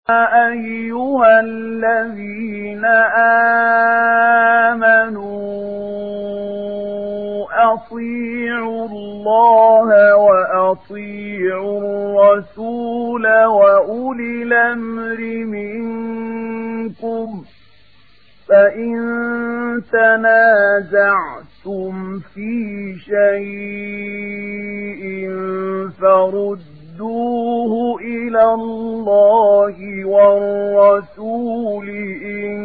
أيها الذين آمنوا أطيعوا الله وأطيعوا الرسول وأولي الأمر منكم فإن تنازعتم في شيء فردوه إلى الله والرسول إن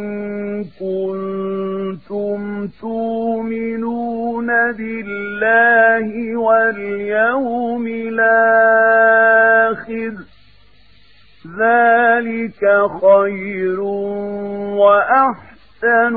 كنتم تؤمنون بالله واليوم الآخر ذلك خير وأحسن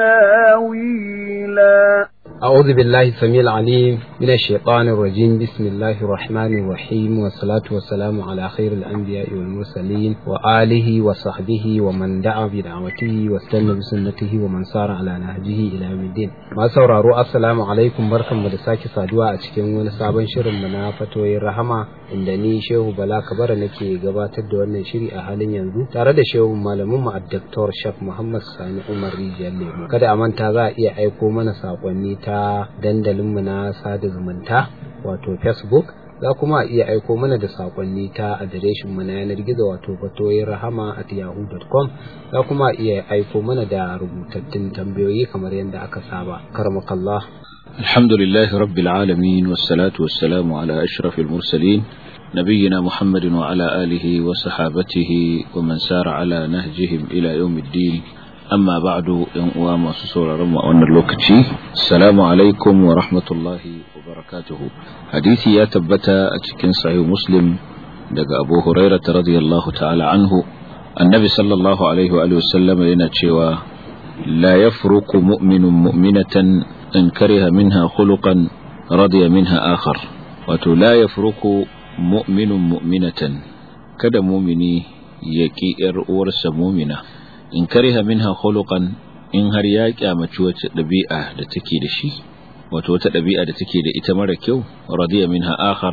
تاويلا أعوذ بالله السميع العليم من الشيطان الرجيم بسم الله الرحمن الرحيم والصلاة والسلام على خير الأنبياء والمرسلين وآله وصحبه ومن دعا بدعوته واستنى بسنته ومن سار على نهجه إلى يوم الدين ما sauraro assalamu alaikum barkanmu da sake saduwa a cikin wani sabon shirin mu na fatoyin rahama inda ni Shehu Bala Kabara nake gabatar da wannan shiri a halin yanzu tare da Shehu malamin mu Dr. Shaf Muhammad Sani Umar Rijiyar Lemo kada a manta za a iya aiko mana sakonni ta dandalinmu na sada zumunta wato facebook za kuma a iya aiko mana da sakonni ta adireshin mu na yanar gizo wato fatoyin rahama at yahoo.com za kuma a iya aiko mana da rubutattun tambayoyi kamar yadda aka saba karmakallah الحمد لله رب العالمين والصلاة والسلام على أشرف المرسلين نبينا محمد وعلى آله وصحابته ومن سار على نهجهم إلى يوم الدين amma ba'du yan uwa masu sauraron mu a wannan lokaci assalamu alaikum wa rahmatullahi wa barakatuhu hadisi ya tabbata a cikin sahih muslim daga abu hurairah radiyallahu ta'ala anhu annabi sallallahu alaihi wa alihi wasallam yana cewa la yafruqu mu'minun mu'minatan in kariha minha khuluqan radiya minha akhar wato la yafruqu mu'minun mu'minatan kada mumini ya ki yar uwarsa mumina in kariha minha khuluqan in har ya kyamaci wace dabi'a da take da shi wato wata dabi'a da take da ita mara kyau radiya minha akhar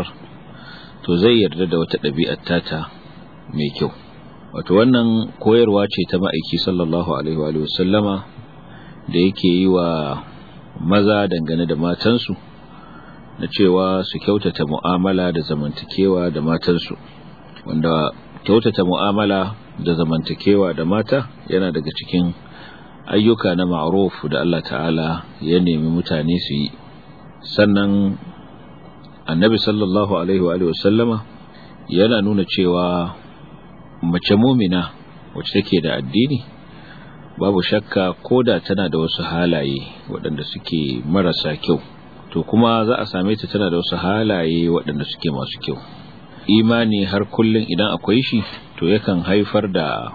to zai yarda da wata dabi'ar tata mai kyau wato wannan koyarwa ce ta ma'aiki sallallahu alaihi wa sallama da yake yi wa maza dangane da matansu na cewa su kyautata mu'amala da zamantakewa da matansu wanda kyautata mu'amala da zamantakewa da mata yana daga cikin ayyuka na ma'ruf da Allah ta'ala ya nemi mutane su yi sannan annabi sallallahu alaihi wa sallama yana nuna cewa mace mumina wacce take da addini babu shakka koda tana da wasu halaye waɗanda suke marasa kyau to kuma za a same ta tana da wasu halaye waɗanda suke masu kyau imani har kullum idan akwai shi to yakan haifar da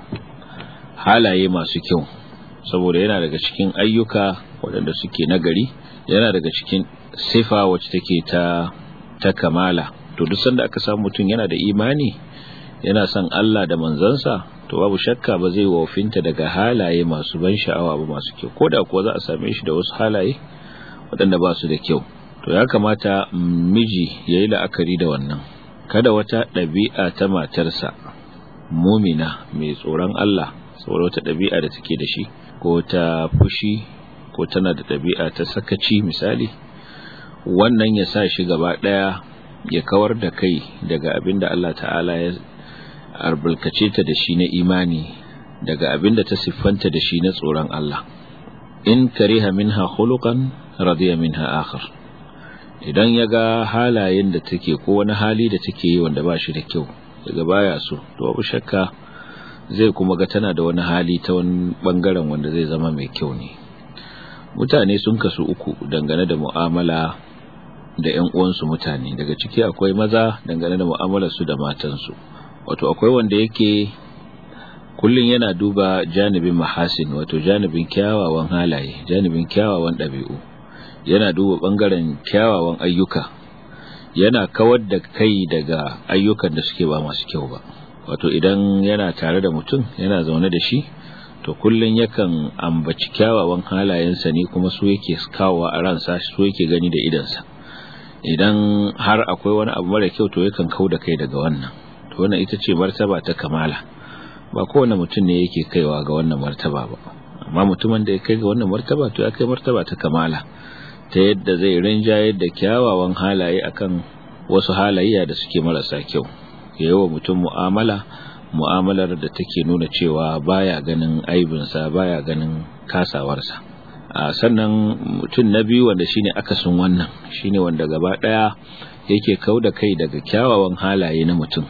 halaye masu kyau saboda yana daga cikin ayyuka waɗanda suke nagari yana daga cikin sifa wacce take ta ta kamala to duk sanda aka samu mutum yana da imani yana son Allah da manzansa to babu shakka ba zai wofinta daga halaye masu ban sha'awa ba masu kyau koda kuwa za a same shi da wasu halaye waɗanda ba su da kyau to ya kamata miji ya yi la'akari da wannan kada wata ɗabi'a ta matarsa mumina mai tsoron Allah saboda wata ɗabi'a da take da shi ko ta fushi ko tana da ɗabi'a ta sakaci misali wannan ya sa shi gaba ɗaya ya kawar da kai daga abin da Allah ta'ala ya albarkace ta da shi na imani daga abin da ta siffanta da shi na tsoron Allah in kariha minha khuluqan radiya minha akhar idan ya ga halayen da take ko wani hali da take yi wanda ba shi da kyau daga baya so to babu shakka zai kuma ga tana da wani hali ta wani bangaren wanda zai zama mai kyau ne mutane sun kasu uku dangane da mu'amala da ƴan uwansu mutane daga ciki akwai maza dangane da mu'amalar su da matansu wato akwai wanda yake kullun yana duba janibin mahasin wato janibin kyawawan halaye janibin kyawawan ɗabi'u yana duba bangaren kyawawan ayyuka yana kawar da kai daga ayyukan da suke ba masu kyau ba wato idan yana tare da mutum yana zaune da shi to kullun yakan ambaci kyawawan halayensa ne kuma su yake kawowa a ransa su yake gani da idansa idan har akwai wani abu mara kyau to yakan kau da kai daga wannan to wannan ita ce martaba ta kamala ba kowane mutum ne yake kaiwa ga wannan martaba ba amma mutumin da ya kai ga wannan martaba to ya kai martaba ta kamala ta yadda zai rinjayar da kyawawan halaye akan wasu halayya da suke marasa kyau ya yi wa mutum mu'amala mu'amalar da take nuna cewa baya ganin aibinsa baya ganin kasawarsa a sannan mutum na biyu wanda shine akasin wannan shine wanda gaba daya yake kau da kai daga kyawawan halaye na mutum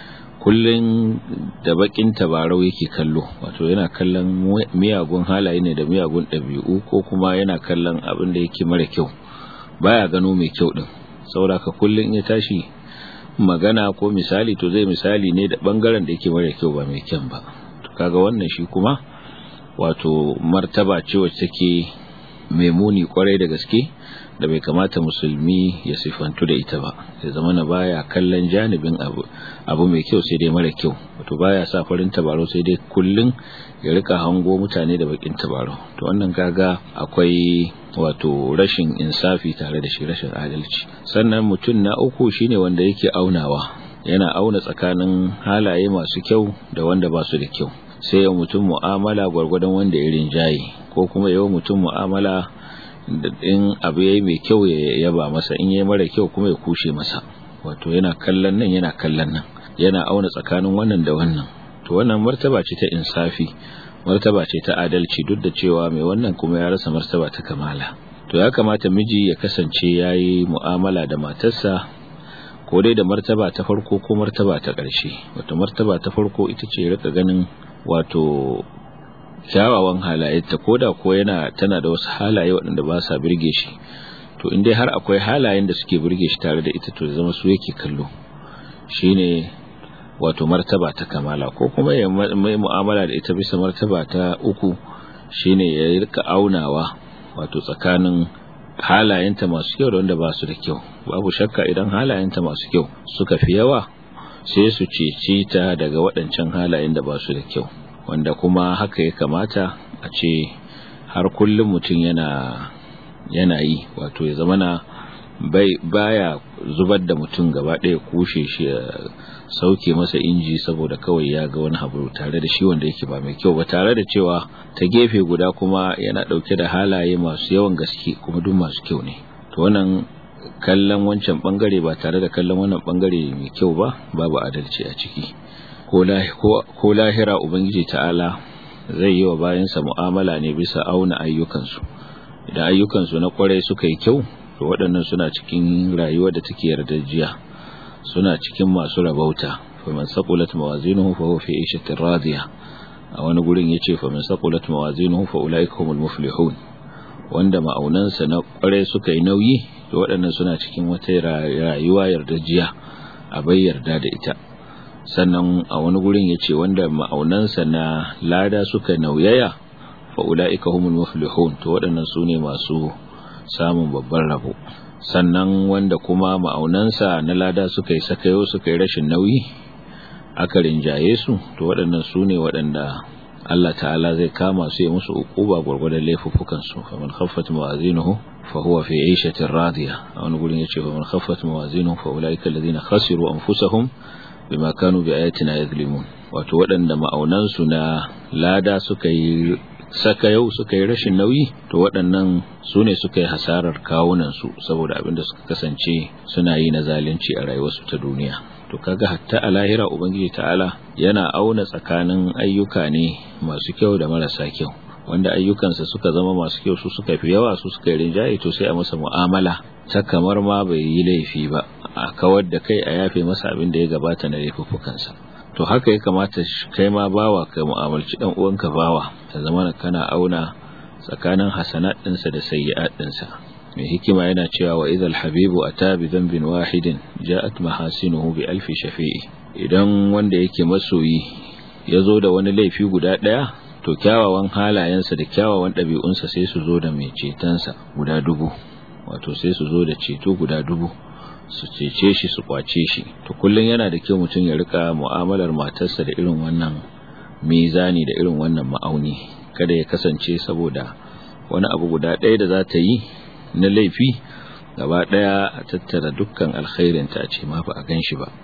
kullun da bakin tabarau yake kallo wato yana kallon miyagun halaye ne da miyagun ɗabi'u ko kuma yana kallon abin da yake mara kyau baya gano mai kyau din saboda ka kullun ya tashi magana ko misali to zai misali ne da bangaren da yake mara kyau ba mai kyan ba to kaga wannan shi kuma wato martaba ce wacce take mai muni kwarai da gaske da bai kamata musulmi ya sifantu da ita ba ya zama na baya kallon janibin abu abu mai kyau sai dai mara kyau wato baya sa farin tabaro sai dai kullun ya rika hango mutane da bakin tabaro to wannan kaga akwai wato rashin insafi tare da shi rashin adalci sannan mutum na uku shine wanda yake aunawa yana auna tsakanin halaye masu kyau da wanda ba su da kyau sai ya mutum mu'amala gwargwadon wanda ya rinjaye ko kuma yawan mutum mu'amala da in abu yayi mai kyau ya yaba masa in yayi mara kyau kuma ya kushe masa wato yana kallon nan yana kallon nan yana auna tsakanin wannan da wannan to wannan martaba ce ta insafi martaba ce ta adalci duk da cewa mai wannan kuma ya rasa martaba ta kamala to ya kamata miji ya kasance yayi mu'amala da matarsa ko dai da martaba ta farko ko martaba ta ƙarshe wato martaba ta farko ita ce rika ganin wato kyawawan halayenta ko da ko yana tana da wasu halaye waɗanda ba sa birge shi to in dai har akwai halayen da suke birge shi tare da ita to zama su yake kallo shine wato martaba ta kamala ko kuma ya mai mu'amala da ita bisa martaba ta uku shine ya rika aunawa wato tsakanin halayenta masu kyau da wanda ba su da kyau babu shakka idan halayenta masu kyau suka fi yawa sai su ceci ta daga waɗancan halayen da ba su da kyau wanda kuma haka ya kamata a ce har kullum mutum yana yana yi wato ya zama na bai baya zubar da mutum gaba ɗaya kushe shi ya sauke masa inji saboda kawai ya ga wani abu tare da shi wanda yake ba mai kyau ba tare da cewa ta gefe guda kuma yana ɗauke da halaye masu yawan gaske kuma duk masu kyau ne to wannan kallon wancan bangare ba tare da kallon wannan bangare mai kyau ba babu adalci a ciki ko lahira ubangiji ta'ala zai yi wa bayansa mu'amala ne bisa auna ayyukansu idan ayyukansu na kwarai suka yi kyau to waɗannan suna cikin rayuwar da take yardajiya suna cikin masu rabauta faman saqulat mawazinuhu fa huwa fi 'ishatin radiya a wani gurin yace faman saqulat mawazinuhu fa ulaika humul muflihun wanda ma'aunansa na kwarai suka yi nauyi to waɗannan suna cikin wata rayuwa yardajiya a bai yarda da ita sannan a wani gurin ya ce wanda ma'aunansa na lada suka nauyaya fa'ula'ika humul muflihun to waɗannan su ne masu samun babban rabo sannan wanda kuma ma'aunansa na lada suka yi sakayo suka yi rashin nauyi aka rinjaye su to waɗannan su ne waɗanda Allah ta'ala zai kama su ya musu uquba gwargwadon laifuffukan su faman khaffat mawazinuhu fa huwa fi 'ishatin radiya a wani gurin yace faman khaffat mawazinuhu fa ulaika alladhina khasiru anfusahum bima kanu bi ayatina yadhlimun wato waɗanda ma'aunansu na lada suka yi saka yau suka yi rashin nauyi to waɗannan su ne suka yi hasarar kawunansu saboda abin da suka kasance suna yi na zalunci a rayuwarsu ta duniya to kaga hatta a lahira ubangiji ta'ala yana auna tsakanin ayyuka ne masu kyau da marasa kyau wanda ayyukansa suka zama masu kyau su suka fi yawa su suka yi rinjaye to sai a masa mu'amala ta kamar ma bai yi laifi ba a kawar da kai a yafe masa abin da ya gabata na laifuffukansa to haka ya kamata kai ma bawa ka mu'amalci dan uwanka bawa ta zama kana auna tsakanin hasanat ɗinsa da sayyi'at ɗinsa mai hikima yana cewa wa idhal habibu ata bi dhanbin wahidin ja'at mahasinuhu bi alfi shafi'i idan wanda yake masoyi ya zo da wani laifi guda ɗaya to kyawawan halayensa da kyawawan ɗabi'unsa sai su zo da mai cetonsa guda dubu wato sai su zo da ceto guda dubu su cece shi su kwace shi to kullum yana da kyau mutum ya rika mu'amalar matarsa da irin wannan mizani da irin wannan ma'auni kada ya kasance saboda wani abu guda ɗaya da za ta yi na laifi gaba ɗaya a tattara dukkan alkhairinta a ce ma ba a gan shi ba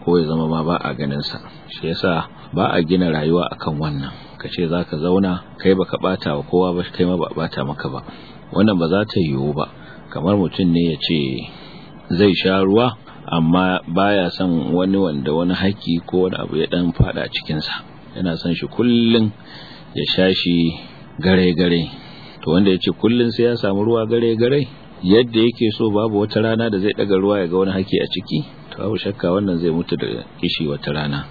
ko ya zama ma ba a ganinsa shi yasa ba a gina rayuwa akan wannan ka ce za ka zauna kai baka bata wa kowa ba kai ma ba bata maka ba wannan ba za ta yiwu ba kamar mutum ne ya ce zai sha ruwa amma baya son wani wanda wani haƙƙi ko wani abu ya dan fada cikinsa yana son shi kullum ya sha shi gare-gare to wanda ya ce kullum sai ya samu ruwa gare-gare yadda yake so babu wata rana da zai daga ruwa ya ga wani haƙƙi a ciki to babu shakka wannan zai mutu da kishi wata rana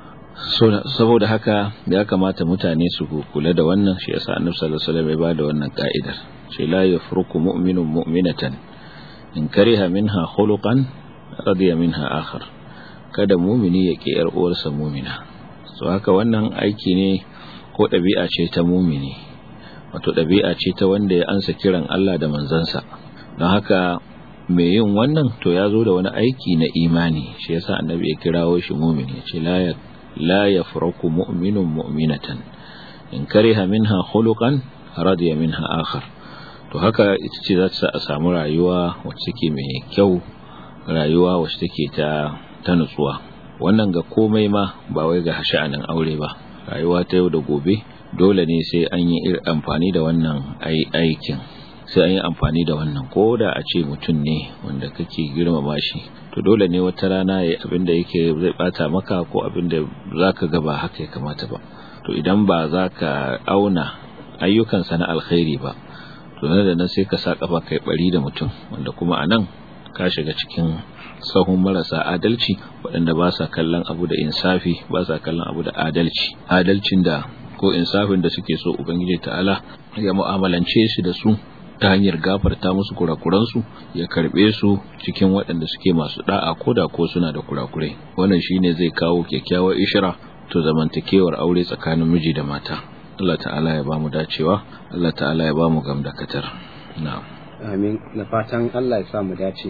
saboda haka ya kamata mutane su kula da wannan shi yasa annabi sallallahu alaihi wasallam ya bada wannan ka'idar ce la yafruku mu'minun mu'minatan in kariha minha khuluqan radiya minha akhar kada mumini ya ki yar uwarsa mumina so haka wannan aiki ne ko ɗabi'a ce ta mumini wato ɗabi'a ce ta wanda ya ansa kiran Allah da manzansa don haka mai yin wannan to ya zo da wani aiki na imani shi yasa annabi ya kirawo shi mumini ya ce la la yafraku mu'minun mu'minatan in kariha minha khuluqan radiya minha akhar to haka ita ce za ta a samu rayuwa wacce take mai kyau rayuwa wacce take ta ta nutsuwa wannan ga komai ma ba wai ga sha'anin aure ba rayuwa ta yau da gobe dole ne sai an yi amfani da wannan aikin sai an yi amfani da wannan ko da a ce mutum ne wanda kake girmama shi to dole ne wata rana ya abin da yake zai bata maka ko abin da za ka ga ba haka ya kamata ba to idan ba za ka auna ayyukansa na alkhairi ba to nan da nan sai ka sa kafa kai bari da mutum wanda kuma a nan ka shiga cikin sahun marasa adalci waɗanda ba sa kallon abu da insafi ba sa kallon abu da adalci adalcin da ko insafin da suke so ubangiji ta'ala ya mu'amalance shi da su ta hanyar gafarta musu kurakuransu ya karbe su cikin waɗanda suke masu da'a ko da ko suna da kurakurai wannan shine zai kawo kyakkyawar ishira to zamantakewar aure tsakanin miji da mata Allah ta'ala ya bamu dacewa Allah ta'ala ya bamu gamdakatar na'am amin na fatan Allah ya sa mu dace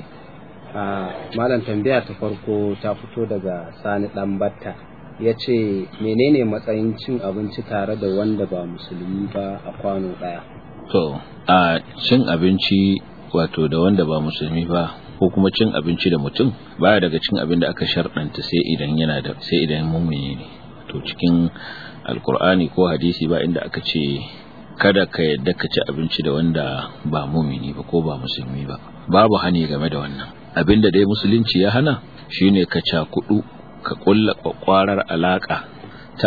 a malam tambaya ta farko ta fito daga sani dan batta ya ce menene matsayin cin abinci tare da wanda ba musulmi ba a kwano daya to a cin abinci wato da wanda ba musulmi ba ko kuma cin abinci da mutum baya daga cin abin da aka sharɗanta sai idan yana da sai idan mumini ne to cikin alkur'ani ko hadisi ba inda aka ce kada ka yadda ka ci abinci da wanda ba mumini ba ko ba musulmi ba babu hani game da wannan abinda dai musulunci ya hana shine ka cakudu ka kulla kwakwarar alaka ta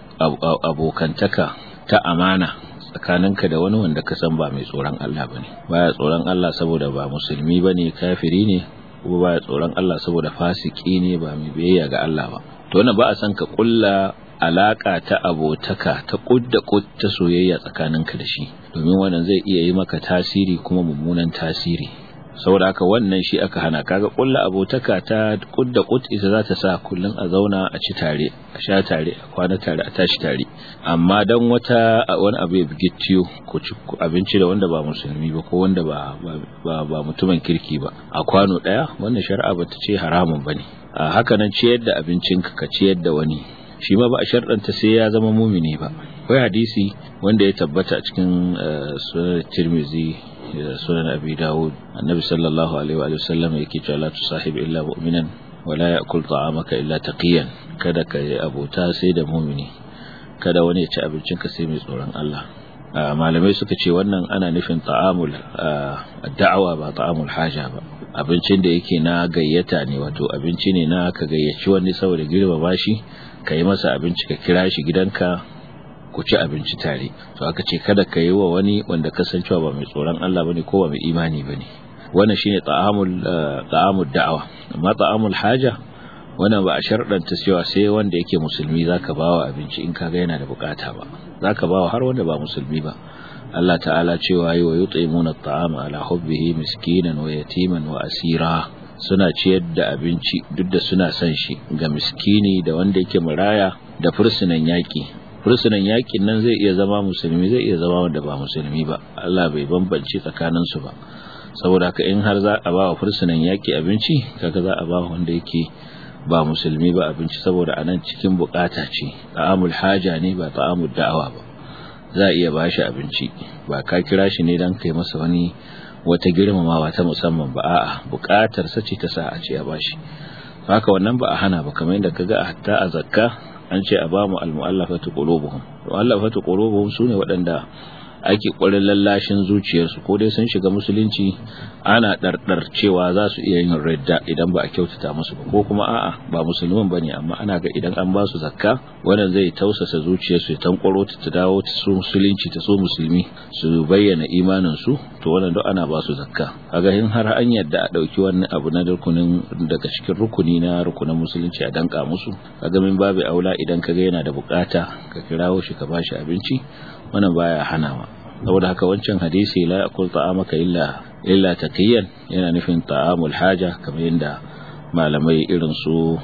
abokantaka ta amana tsakaninka da wani wanda ka san ba mai tsoron Allah ba ne baya tsoron Allah saboda ba musulmi ba ne kafiri ne kuma baya tsoron Allah saboda fasiki ne ba mai biyayya ga Allah ba to wannan ba a san ka kulla alaka ta abotaka ta kudda ta soyayya tsakaninka da shi domin wannan zai iya yi maka tasiri kuma mummunan tasiri saboda haka wannan shi aka hana kaga kulla abotaka ta kudda kut ita za ta sa kullun a zauna a ci tare a sha tare a kwana tare a tashi tare amma dan wata wani abu ya bigittiyo ko ci abinci da wanda ba musulmi ba ko wanda ba ba, ba mutumin kirki ba a kwano daya wannan shari'a bata ce haramun bane a haka nan ciyar da abincinka ka ciyar da wani shi ma ba a sharɗanta sai ya zama mumini ba akwai hadisi wanda ya tabbata a cikin sunan tirmizi da sunan abi dawud annabi sallallahu alaihi wa sallam yake cewa la tusahib illa mu'minan wa la ya'kul ta'amaka illa taqiyan kada ka yi abota sai da mumini kada wani ya ci abincinka sai mai tsoron Allah malamai suka ce wannan ana nufin ta'amul da'awa ba ta'amul haja ba abincin da yake na gayyata ne wato abinci ne na ka gayyaci wani saboda girmama shi ka yi masa abinci ka kira shi gidanka ku ci abinci tare to aka ce kada ka yi wa wani wanda kasancewa ba mai tsoron Allah bane ko ba mai imani bane wannan shine ta'amul ta'amul da'awa amma ta'amul haja wannan ba a sharɗanta cewa sai wanda yake musulmi zaka bawa abinci in kaga yana da bukata ba zaka bawa har wanda ba musulmi ba Allah ta'ala cewa yi wa yut'imuna at'ama ala hubbihi miskinan wa yatiman wa asira suna ciyar da abinci duk da suna son shi ga miskini da wanda yake maraya da fursunan yaki fursunan yakin nan zai iya zama musulmi zai iya zama wanda ba musulmi ba Allah bai bambance tsakanin su ba saboda haka in har za a ba wa fursunan yaki abinci kaga za a ba wanda yake ba musulmi ba abinci saboda anan cikin bukata ce ta'amul haja ne ba ta'amul da'awa ba za a iya bashi abinci ba ka kira shi ne dan kai masa wani wata girmamawa ta musamman ba a'a bukatar sa ce ta sa a ce a bashi haka wannan ba a hana ba kamar yadda kaga hatta a zakka an ce a ba mu almu'allafatu qulubuhum mu'allafatu qulubuhum sune waɗanda ake ƙwarin lallashin zuciyarsu ko dai sun shiga musulunci ana ɗarɗar cewa za su iya yin radda idan ba a kyautata musu ba ko kuma a'a ba musulman ba ne amma ana ga idan an ba su zakka wannan zai tausasa zuciyarsu ya tankwaro ta ta dawo ta so musulunci ta so musulmi su bayyana imanin su to wannan duk ana ba su zakka kaga in har an yadda a ɗauki wani abu na rukunin daga cikin rukuni na rukunin musulunci a danka musu kaga min babu aula idan kaga yana da bukata ka kirawo shi ka bashi abinci wannan baya hanawa saboda haka wancan hadisi la yakul ta'amaka illa illa taqiyan yana nufin ta'amul haja kamar yadda malamai irin su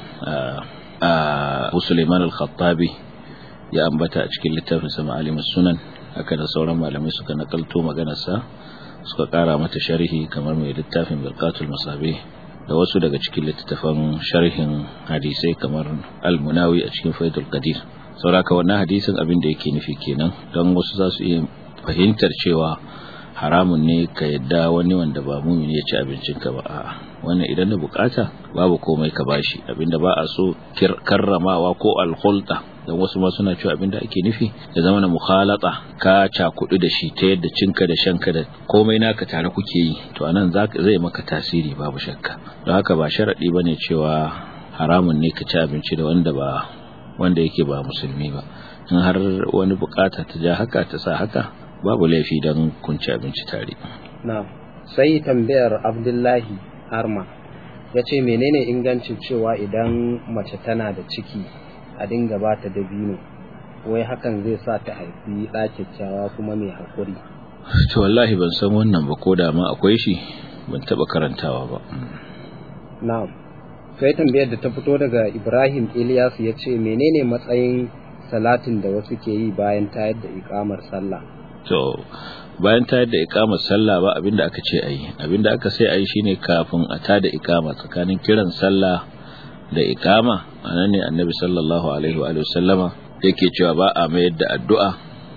a Sulaiman al-Khattabi ya ambata a cikin littafin sa Ma'alimus Sunan haka da sauran malamai suka nakalto maganar sa suka kara mata sharhi kamar mai littafin Bilqatul Masabih da wasu daga cikin littattafan sharhin hadisai kamar Al-Munawi a cikin Faidul Qadir sauraka wannan hadisin abin da yake nufi kenan don wasu za su iya fahimtar cewa haramun ne ka yadda wani wanda ba mumini ya ci abincinka ba a'a wannan idan da bukata babu komai ka bashi abinda ba a so karramawa ko alkhulta dan wasu ma suna cewa abinda ake nufi ya zama na mukhalata ka cakudu da shi ta yadda cinka da shanka da komai naka tare kuke yi to anan zai maka tasiri babu shakka don haka ba sharadi bane cewa haramun ne ka ci abinci da wanda ba wanda yake ba musulmi ba in har wani bukata ta ja haka ta sa haka babu laifi don kunci abinci tare na sai tambayar abdullahi harma ya ce menene ingancin cewa idan mace tana da ciki a dinga ba ta dabino wai hakan zai sa ta haifi ɗa kyakkyawa kuma mai haƙuri to wallahi ban san wannan ba ko da ma akwai shi ban taɓa karantawa ba na'am sai tambayar da ta fito daga ibrahim ilyas ya ce menene matsayin salatin da wasu ke yi bayan tayar da ikamar sallah to bayan tayar da ikamar sallah ba abinda aka ce ayi abinda aka sai ayi shine kafin a tada ikama tsakanin kiran sallah da ikama anan ne annabi sallallahu alaihi wa sallama yake cewa ba a mayar da addu'a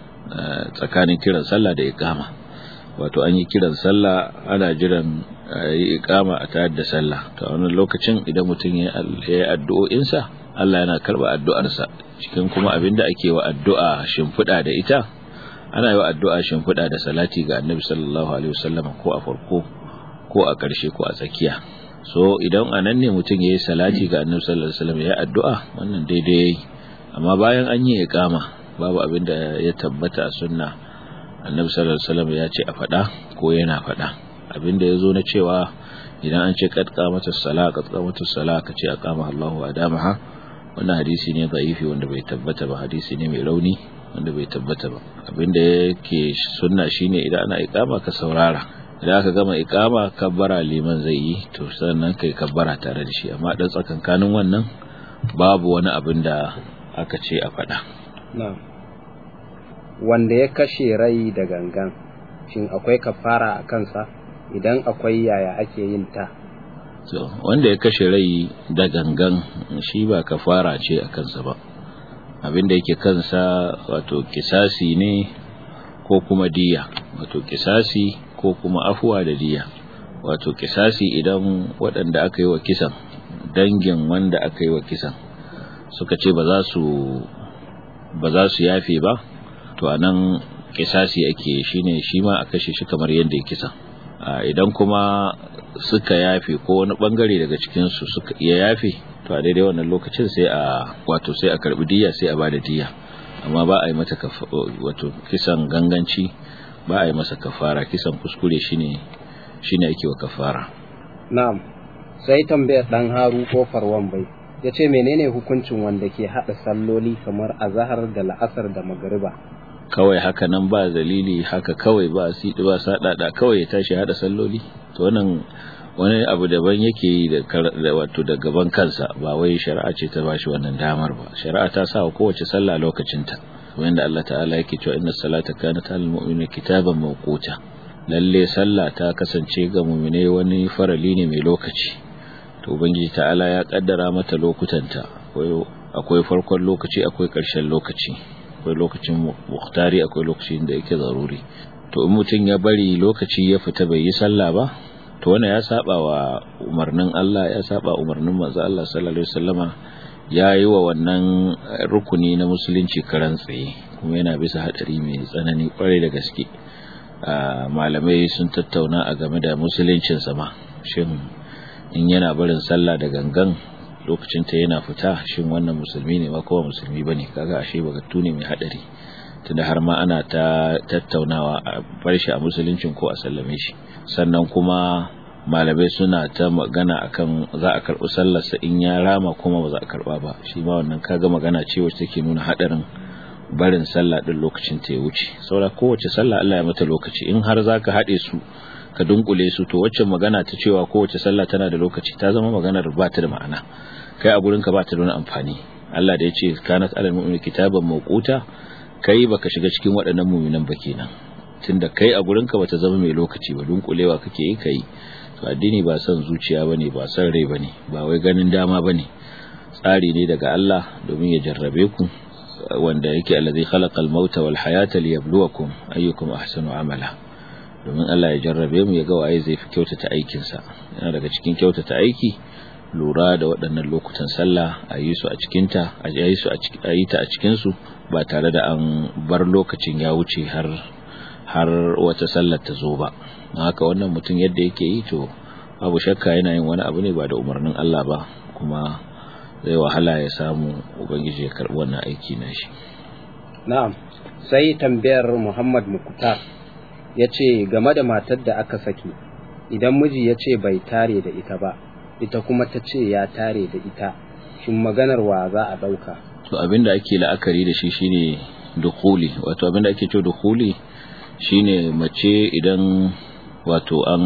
tsakanin kiran sallah da ikama wato an yi kiran sallah ana jiran yi ikama a tayar da sallah to a wannan lokacin idan mutum ya yi addu'o'insa Allah yana karba addu'arsa cikin kuma abinda ake wa addu'a shimfiɗa da ita ana yi wa addu'a shimfiɗa da salati ga annabi sallallahu alaihi wasallam ko a farko ko a ƙarshe ko a tsakiya so idan a nan ne mutum ya yi salati ga annabi sallallahu alaihi wasallam ya addu'a wannan daidai amma bayan an yi iqama babu abin da ya tabbata a sunna annabi sallallahu alaihi wasallam ya ce a faɗa ko yana faɗa abin da ya zo na cewa idan an ce qad qamatus sala qad qamatus sala ka ce aqama Allahu adamaha wannan hadisi ne da'ifi wanda bai tabbata ba hadisi ne mai rauni wanda bai tabbata ba abinda yake sunna shine idan ana ikama ka saurara idan aka gama ikama kabbara liman zai yi to sannan kai kabbara tare da shi amma dan tsakankanin wannan babu wani abin da aka ce a faɗa wanda ya kashe rai da gangan shin akwai kafara a kansa idan akwai yaya ake yin ta so wanda ya kashe rai da gangan shi ba kafara ce a kansa ba abinda yake kansa wato kisasi ne ko kuma diya wato kisasi ko kuma afuwa da diya wato kisasi idan waɗanda aka yi wa kisan dangin wanda aka yi wa kisan suka ce ba za su ba za su yafe ba to anan kisasi ake shine shi ma a kashe shi kamar yadda ya kisan idan kuma suka yafe ko wani bangare daga cikinsu suka iya yafe to a daidai wannan lokacin sai a wato sai a karbi diya sai a bada diya amma ba a yi mata wato kisan ganganci ba a yi masa kafara kisan kuskure shine shine ake wa kafara na'am sai tambayar dan haru ko farwan bai yace menene hukuncin wanda ke hada salloli kamar azhar da la'asar da magriba kawai haka nan ba dalili haka kawai ba sidi ba sadada kawai ya tashi hada salloli to wannan wani abu daban yake yi da wato da gaban kansa ba wai shari'a ce ta bashi wannan damar ba shari'a ta sa kowace sallah lokacinta wanda Allah ta'ala yake cewa inna salata kanat alal mu'minina kitaban mawquta lalle sallah ta kasance ga mu'mine wani farali ne mai lokaci to ubangiji ta'ala ya kaddara mata lokutanta akwai farkon lokaci akwai ƙarshen lokaci akwai lokacin muhtari akwai lokacin da yake zaruri to in mutum ya bari lokaci ya fita bai yi sallah ba to wannan ya saba wa umarnin Allah ya saba umarnin manzo Allah sallallahu alaihi wasallama ya yi wa wannan rukuni na musulunci karan tsaye kuma yana bisa hadari mai tsanani kwarai da gaske malamai sun tattauna a game da musuluncin sama shin in yana barin sallah da gangan lokacin ta yana fita shin wannan musulmi ne ba kowa musulmi bane kaga ashe bagatu ne mai hadari tunda har ma ana ta tattaunawa a bar shi a musuluncin ko a sallame shi sannan kuma malamai suna ta magana akan za a karɓi sallarsa in ya rama kuma ba za a karɓa ba shi ma wannan kaga magana ce wacce take nuna hadarin barin sallah din lokacin ta ya wuce saboda kowace sallah Allah ya mata lokaci in har zaka haɗe su ka dunkule su to wacce magana ta cewa kowace sallah tana da lokaci ta zama maganar ba ta da ma'ana kai a gurin ka ba ta da wani amfani Allah da ya ce kanat alal mu'mini kitaban mawquta kai baka shiga cikin waɗannan mu'minan ba kenan tunda kai a gurin ka bata zama mai lokaci ba dunkulewa kake yi kai to addini ba son zuciya bane ba son rai bane ba wai ganin dama bane tsari ne daga Allah domin ya jarrabe ku wanda yake allazi khalaqal mauta wal hayata liyabluwakum ayyukum ahsanu amala domin Allah ya jarrabe mu ya ga waye zai fi kyautata aikin sa yana daga cikin kyautata aiki lura da waɗannan lokutan sallah a yi su a cikin ta a yi su a yi ta a cikin su ba tare da an bar lokacin ya wuce har har wata sallar ta zo ba haka wannan mutum yadda yake yi to babu shakka yana yin wani abu ne ba da umarnin Allah ba kuma zai wahala ya samu ubangiji ya karbi wannan aiki na shi na'am sai tambayar Muhammad Mukutar ya ce game da matar da aka saki idan miji ya ce bai tare da ita ba ita kuma ta ce ya tare da ita shin maganar wa za a ɗauka to abinda ake la'akari da shi shine dukuli wato abinda ake cewa dukuli shine mace idan wato an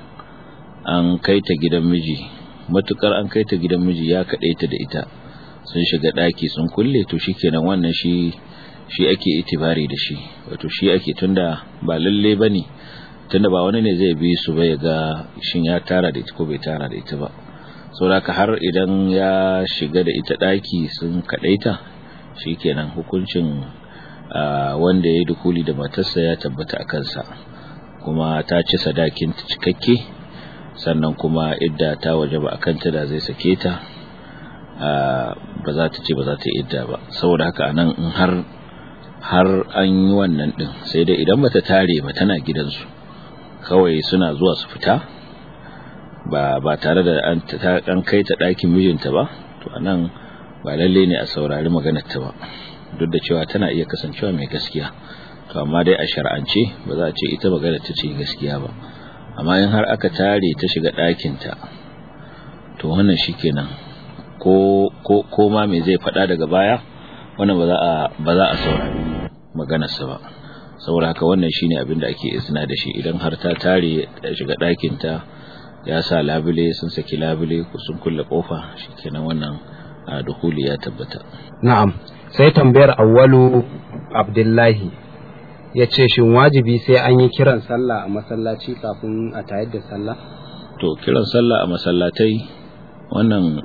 an kai ta gidan miji matukar an kai ta gidan miji ya kaɗai ta da ita sun shiga ɗaki sun kulle to shikenan wannan shi shi ake itibari da shi wato shi ake tunda ba lalle bane tunda ba wani ne zai bi su ba ya ga shin ya tara da ita ko bai tara da ita ba saboda har idan ya shiga da ita ɗaki sun kaɗaita shikenan hukuncin wanda ya yi dukuli da matarsa ya tabbata a kansa kuma ta ci sadakin cikakke sannan kuma idda ta waje ba a kanta da zai sake ta ba za ta ce ba za ta yi idda ba saboda haka anan in har har an yi wannan din sai dai idan bata tare ba tana gidansu kawai suna zuwa su fita ba ba tare da an an kai ta ɗakin mijinta ba to anan ba lalle ne a saurari maganar ta ba duk da cewa tana iya kasancewa mai gaskiya to amma dai a shar'ance ba za a ce ita magana ta ce gaskiya ba amma in har aka tare ta shiga ɗakinta to wannan shikenan ko ko ko ma me zai faɗa daga baya wannan ba za a ba za a saurari maganarsa ba saboda haka wannan shine abin da ake isna da shi idan har ta tare ta shiga ɗakinta ya sa labule sun saki labule ko sun kulle kofa shikenan wannan a dukuli ya tabbata na'am sai tambayar awwalu abdullahi ya ce shin wajibi sai an yi kiran sallah a masallaci kafin a tayar da sallah to kiran sallah a masallatai wannan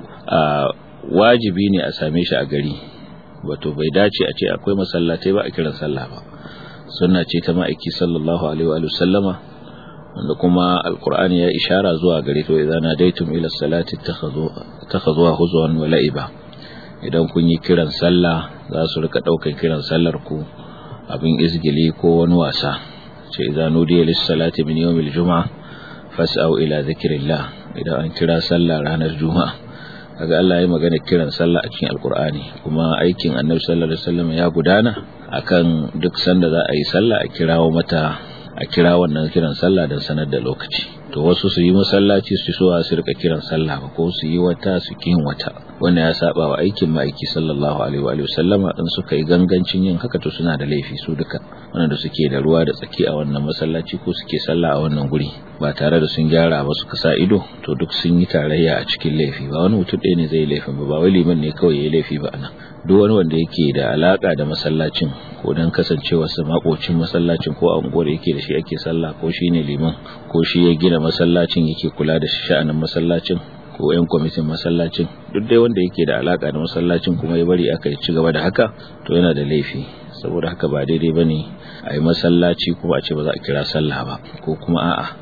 wajibi ne a same shi a gari wato bai dace a ce akwai masallatai ba a kiran sallah ba sunna ce ta ma'aiki sallallahu alaihi wa sallama wanda kuma alkur'ani ya ishara zuwa gare to idan nadaitum ila salati takhazuha huzwan wa la'iba idan kun yi kiran sallah za su rika daukan kiran sallar ku abin izgili ko wani wasa ce idan nudiya lis salati min yawmil juma'a fas'au ila zikrillah idan an kira sallah ranar juma'a kaga Allah ya magana kiran sallah a cikin alkur'ani kuma aikin annabi sallallahu alaihi wasallam ya gudana akan duk sanda za a yi sallah a kirawo mata a kira wannan kiran sallah don sanar da lokaci to wasu su yi masallaci su so su rika kiran sallah ba ko su yi wata su kin wata wannan ya saba wa aikin ma'aiki sallallahu alaihi wa sallama in suka yi gangancin yin haka to suna da laifi su duka wanda suke da ruwa da tsaki a wannan masallaci ko suke sallah a wannan guri ba tare da sun gyara ba suka sa ido to duk sun yi tarayya a cikin laifi ba wani mutum ɗaya ne zai laifin ba ba wai liman ne kawai ya laifi ba anan duk wani wanda yake da alaka da masallacin ko dan kasancewar sa makocin masallacin ko a unguwar yake da shi ake sallah ko shine liman ko shi ya gina masallacin yake kula da sha'anin masallacin ko yan kwamitin masallacin duk dai wanda yake da alaka da masallacin kuma ya bari aka ci gaba da haka to yana da laifi saboda haka ba daidai bane a yi masallaci kuma a ce ba za a kira sallah ba ko kuma a'a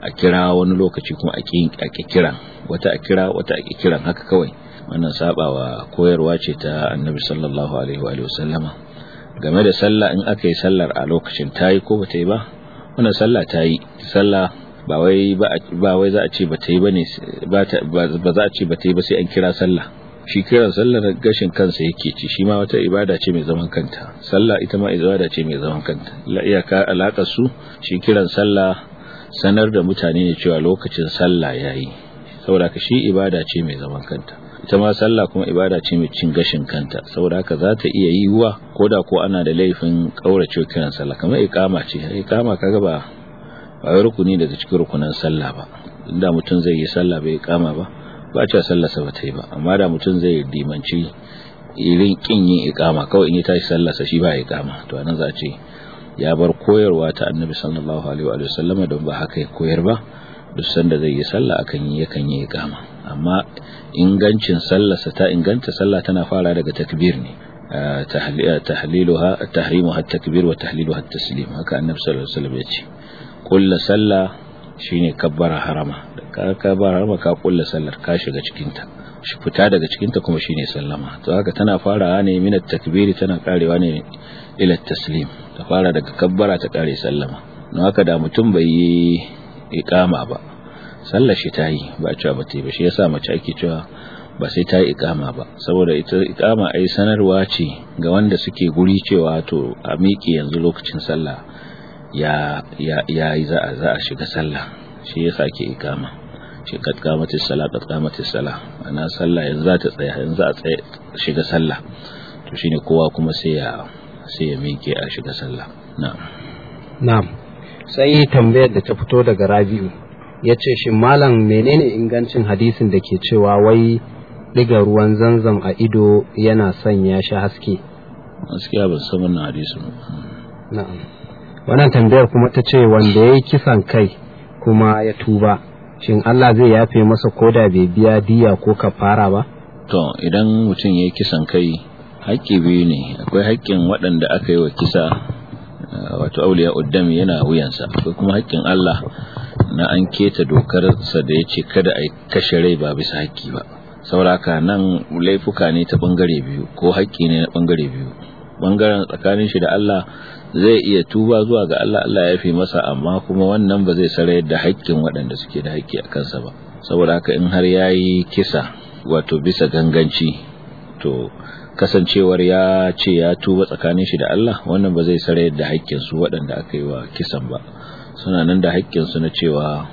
a kira wani lokaci kuma a ƙi kiran wata a kira wata a ƙi kiran haka kawai wannan sabawa koyarwa ce ta annabi sallallahu alaihi wa sallama game da sallah in aka yi sallar a lokacin tayi ko bata yi ba wannan sallah tayi sallah ba wai ba wai za a ce bata yi bane ba za a ce bata yi ba sai an kira sallah shi kiran sallar gashin kansa yake ci shi ma wata ibada ce mai zaman kanta sallah ita ma ibada ce mai zaman kanta la iyaka alakar su shi kiran sallah sanar da mutane ne cewa lokacin sallah yayi saboda ka shi ibada ce mai zaman kanta ita ma sallah kuma ibada ce mai cin gashin kanta saboda haka za ta iya yiwuwa ko da ko ana da laifin kaurace kiran sallah kamar iqama ce iqama kaga ba ba rukuni daga cikin rukunan sallah ba inda mutum zai yi sallah bai iqama ba ba cewa sallarsa ba ta yi ba amma da mutum zai dimanci irin kin yin iqama kawai in ya tashi sallarsa shi ba iqama to anan za a ce ya bar koyarwa ta annabi sallallahu alaihi wa sallam don ba haka ya koyar ba duk sanda zai yi sallah akan yi yakan yi iqama amma ingancin sallarsa ta inganta sallah tana fara daga takbir ne tahliluha tahrimuha at-takbir wa tahliluha at-taslim haka annabi sallallahu alaihi wasallam ya ce kullu sallah shine kabbara harama ka kabbara harama ka kullu sallar ka shiga cikin ta shi fita daga cikin ta kuma shine sallama to haka tana farawa ne min at-takbir tana karewa ne ila at-taslim ta fara daga kabbara ta kare sallama don haka da mutum bai yi iqama ba sallar shi ta yi ba cewa ba ta yi ba shi yasa mace ake cewa ba sai ta yi ikama ba saboda ita ikama ai sanarwa ce ga wanda suke guri cewa to a miƙe yanzu lokacin sallah ya ya ya yi za a za a shiga sallah shi yasa ake ikama shi kad qamatis salat qad qamatis salah ana sallah yanzu za ta tsaya yanzu za a tsaya shiga sallah to shine kowa kuma sai ya sai ya miƙe a shiga sallah na'am na'am sai tambayar da ta fito daga Rabi'u ya ce shi malam menene ingancin hadisin da ke cewa wai diga ruwan zanzam a ido yana sanya shi haske gaskiya ban san wannan hadisin na'am wannan tambayar kuma ta ce wanda ya yi kisan kai kuma ya tuba shin Allah zai yafe masa koda bai biya diya ko kafara ba to idan mutum ya yi kisan kai haƙƙi biyu ne akwai haƙƙin waɗanda aka yi wa kisa wato auliya uddami yana wuyansa akwai kuma haƙƙin Allah na an keta dokarsa da ya ce kada a kashe rai ba bisa haƙƙi ba sauraka nan laifuka ne ta ɓangare biyu ko haƙƙi ne na ɓangare biyu ɓangaren tsakanin shi da Allah zai iya tuba zuwa ga Allah Allah ya fi masa amma kuma wannan ba zai sarayar da haƙƙin waɗanda suke da haƙƙi a kansa ba saboda haka in har ya yi kisa wato bisa ganganci to kasancewar ya ce ya tuba tsakanin shi da Allah wannan ba zai sarayar da haƙƙinsu waɗanda aka yi wa kisan ba suna nan da haƙƙinsu na cewa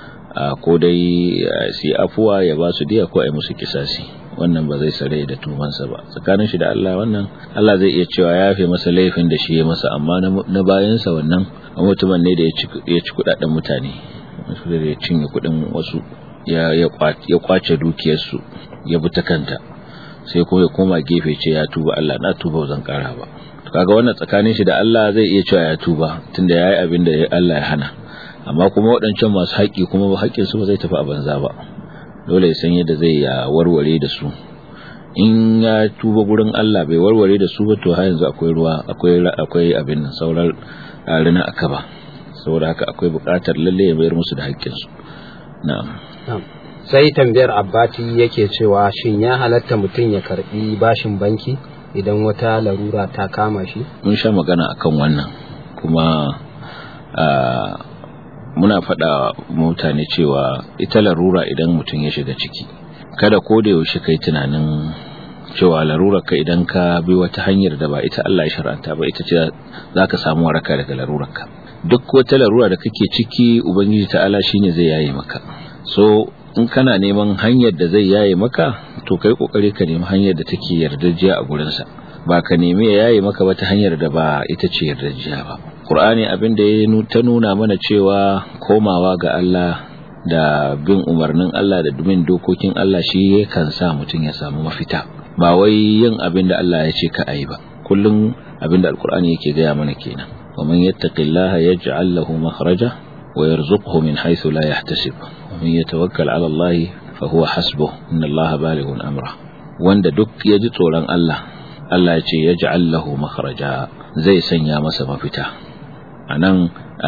ko dai su afuwa ya ba su diya ko a yi musu kisasi wannan ba zai sare da tumansa ba tsakanin shi da Allah wannan Allah zai iya cewa ya fi masa laifin da shi ya masa amma na bayansa wannan mutumin ne da ya ci kudaden mutane wasu da ya cinye kudin wasu ya kwace dukiyarsu ya bi ta kanta sai kuma ya koma gefe ce ya tuba Allah na tuba zan kara ba kaga wannan tsakanin shi da Allah zai iya cewa ya tuba tunda yayi abin da Allah ya hana amma kuma waɗancan masu haƙƙi kuma haƙƙin su ba zai tafi a banza ba dole ya san yadda zai ya warware da su in ya tuba gurin Allah bai warware da su ba to har yanzu akwai ruwa akwai akwai abin nan sauran rina aka ba saboda haka akwai buƙatar lalle ya bayar musu da haƙƙin su na'am sai tambayar abbati yake cewa shin ya halatta mutum ya karbi bashin banki idan wata larura ta kama shi mun sha magana akan wannan kuma muna faɗa mutane cewa ita larura idan mutum ya shiga ciki kada ko da yaushe kai tunanin cewa larurar ka idan ka bi wata hanyar da ba ita Allah ya shar'anta ba ita ce za ka samu waraka daga larurar ka duk wata larura da kake ciki ubangiji ta'ala shine zai yaye maka so in kana neman hanyar da zai yaye maka to kai kokari ka nemi hanyar da take yardajiya a gurinsa ba ka nemi ya yaye maka wata hanyar da ba ita ce yardajiya ba Qur'ani abin da ya ta nuna mana cewa komawa ga Allah da bin umarnin Allah da bin dokokin Allah shi yakan sa mutum ya samu mafita ba wai yin abin da Allah ya ce ka ayi ba kullum abin da Al-Qur'ani yake gaya mana kenan wa man yattaqillaha yaj'al lahu makhraja wa yarzuqhu min haythu la yahtasib wa man yatawakkal 'ala Allah fa huwa hasbuh inna Allah balighun amra wanda duk ya ji tsoron Allah Allah ya ce yaj'al lahu makhraja zai sanya masa mafita anan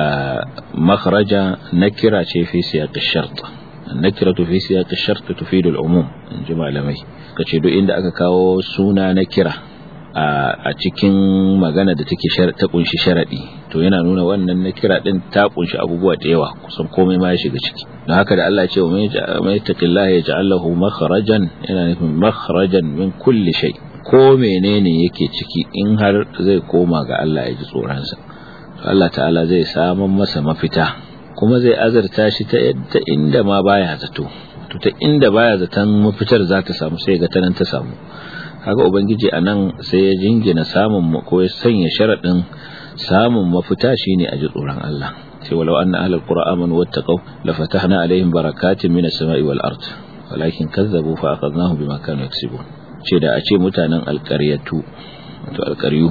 makhraja nakira ce fi siyaq ash-shart nakiratu fi siyaq ash-shart tufidu al-umum in ji malamai kace duk inda aka kawo suna nakira a cikin magana da take ta kunshi sharadi to yana nuna wannan nakira din ta kunshi abubuwa da yawa kusan komai ma ya shiga ciki don haka da Allah ya ce wa mai taqillaha yaj'al lahu makhrajan yana nufin makhrajan min kulli shay ko menene yake ciki in har zai koma ga Allah ya ji tsoronsa to Allah ta'ala zai samun masa mafita kuma zai azarta shi ta yadda inda ma baya zato to ta inda baya zaton mafitar za ta samu sai ga tanan ta samu haka ubangiji anan sai ya jingina samun ko ya sanya sharadin samun mafita shine a ji tsoron Allah sai walau anna ahlul qura amanu wattaqau la fatahna alaihim barakatin minas sama'i wal ard walakin kazzabu fa akhadnahum bima kanu yaksibun ce da a ce mutanen alƙaryatu wato alƙaryu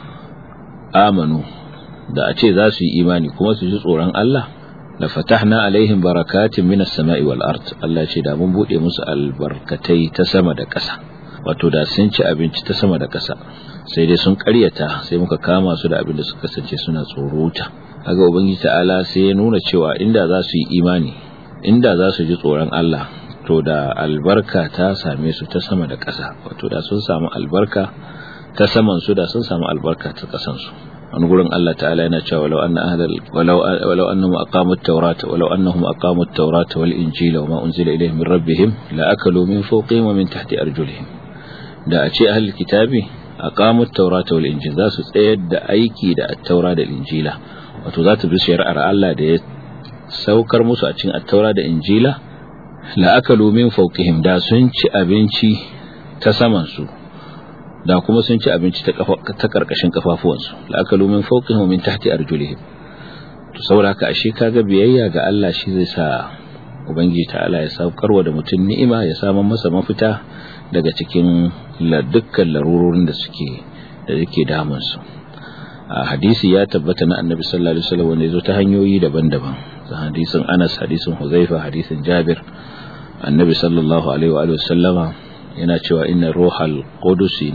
amanu da a ce za su yi imani kuma su ji tsoron Allah la fatahna alaihim barakatin minas sama'i wal ard Allah ce da mun bude musu albarkatai ta sama da ƙasa wato da sun ci abinci ta sama da ƙasa sai dai sun ƙaryata sai muka kama su da abin da suka kasance suna tsorota kaga ubangiji ta'ala sai ya nuna cewa inda za su yi imani inda za su ji tsoron Allah to da albarka ta same su ta sama da ƙasa wato da sun samu albarka ta saman su da sun samu albarka ta ƙasan su wani gurin Allah ta'ala yana cewa walau anna ahlal walau walau annahum aqamu at-taurata walau annahum aqamu at-taurata wal injila wama unzila ilayhim min rabbihim la akalu min fawqihim wa min tahti arjulihim da a ce ahlul kitabi aqamu at-taurata wal injil za su tsayar da aiki da at-taura da injila wato za ta bi shari'ar Allah da ya saukar musu a cikin at-taura da injila la'akalu min fawqihim da sun ci abinci ta saman su da kuma sun ci abinci ta ta karkashin kafafuwan su la'akalu min fawqihim min tahti arjulihim to saboda haka ashe kaga biyayya ga Allah shi zai sa ubangiji ta'ala ya saukarwa da mutum ni'ima ya samu masa mafita daga cikin dukkan larurorin da suke da yake damun su a hadisi ya tabbata na annabi sallallahu alaihi wasallam wanda yazo ta hanyoyi daban-daban hadisin Anas hadisin Huzaifa hadisin Jabir annabi sallallahu alaihi wa sallama yana cewa inna ruhal qudusi